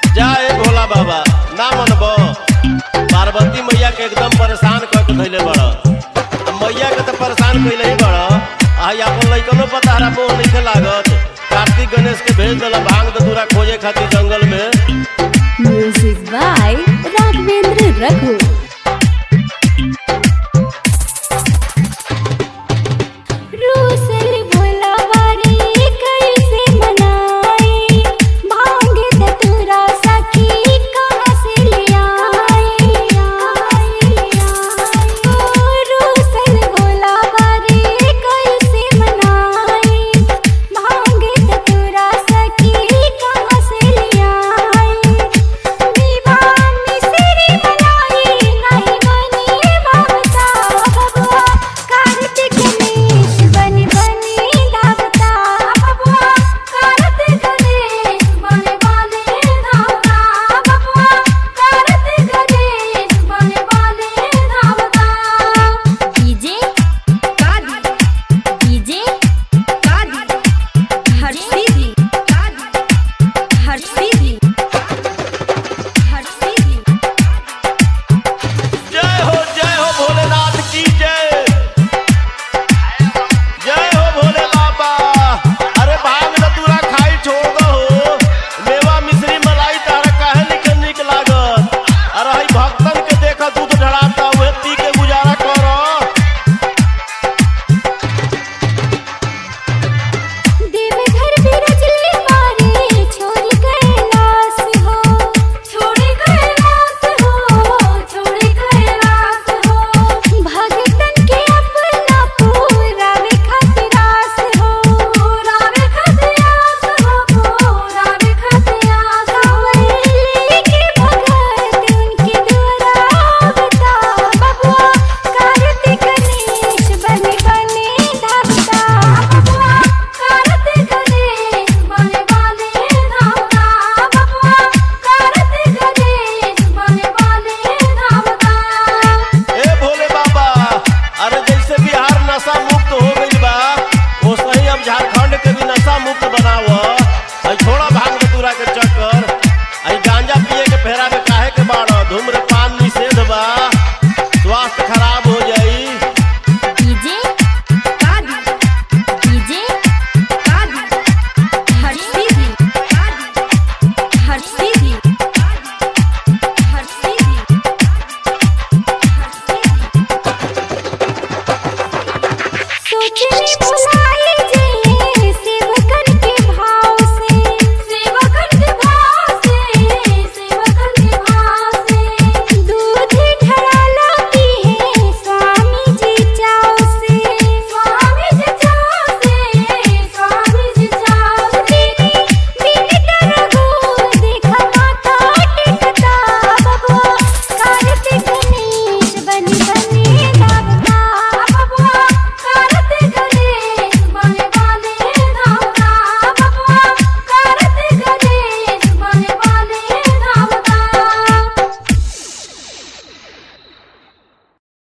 जाए भोला बाबा ना मनब पार्वती मैया के एकदम परेशान कर के धैले बड़ मैया के तो परेशान कैले ही बड़ आ अपन लइकनो पता हरा मोह नहीं लागत कार्तिक गणेश के भेज दिला भांग दूरा खोजे खातिर जंगल में Music by Raghavendra Raghu.